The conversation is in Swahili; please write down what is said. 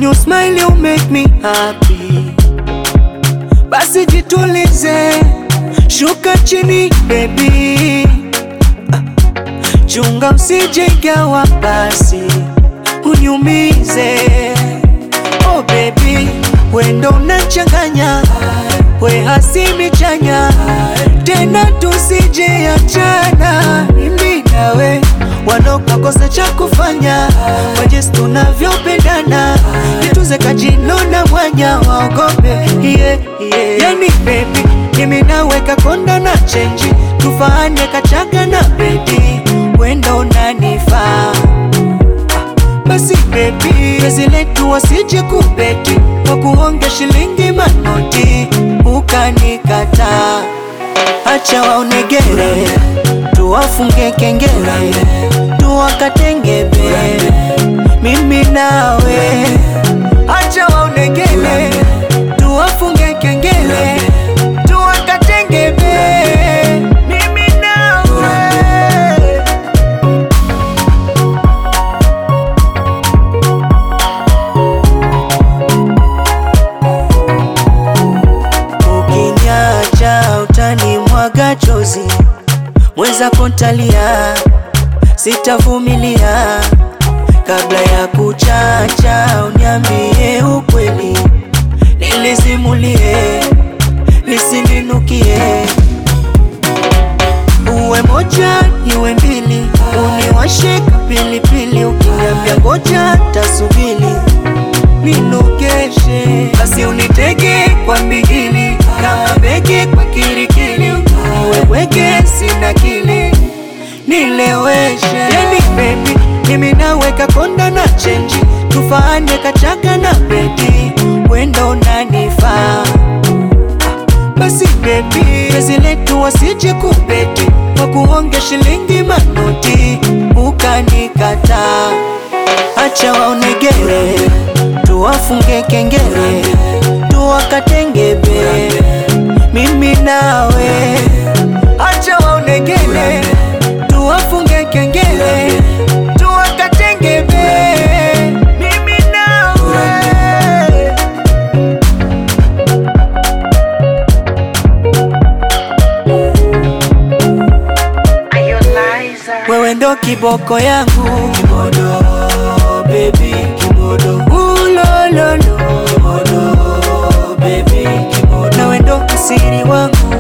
When you smile you make me happy. Basi jitulize, shuka chini baby. Ah, Chunga usijegawa basi uniumize. Oh baby, wendo unachanganya, we hasimi chanya, tena tusije achana, mimi nawe wanaokakosa cha kufanya, wajesi tunavyopendana, nituze kajino na mwanya waogope, yeah, yeah. Yani baby, mimi naweka konda na chenji, tufaane kachaga na bedi, wendo unanifaa basi baby, pezi letu wasije kubeti kwa kuonge shilingi manoti, ukanikataa. Acha waonegere, tuwafunge kengele, tuwakatengebe, mimi nawe. Acha waonegere, tuwafunge kengele, tuwakatengebe, mimi nawe. Ukiniacha utanimwaga chozi, mwenzako ntalia, sitavumilia. Kabla ya kuchacha, uniambie ukweli, nilizimulie, lisininukie. Uwe moja niwe mbili, uniwashe pilipili, ukiniambia ngoja tasubili ninogeshe basi unitege kwa mbigili kama bege kwa kirikili uweweke sina kili nileweshe yani baby mimi naweka konda na chenji tufaane kachaga na bedi wendo unanifaa basi baby pezi letu wasije kubeti kwa kuonge shilingi manoti ukanikataa acha waonegere tuwafunge kengele tuwakatengebe mimi nawe acha waonegere tuwafunge kengele tuwakatengebe mimi nawe wewe ndo kiboko yangu kimodo baby kimodo ulololo kimodo baby kimodo nawe ndo asiri wangu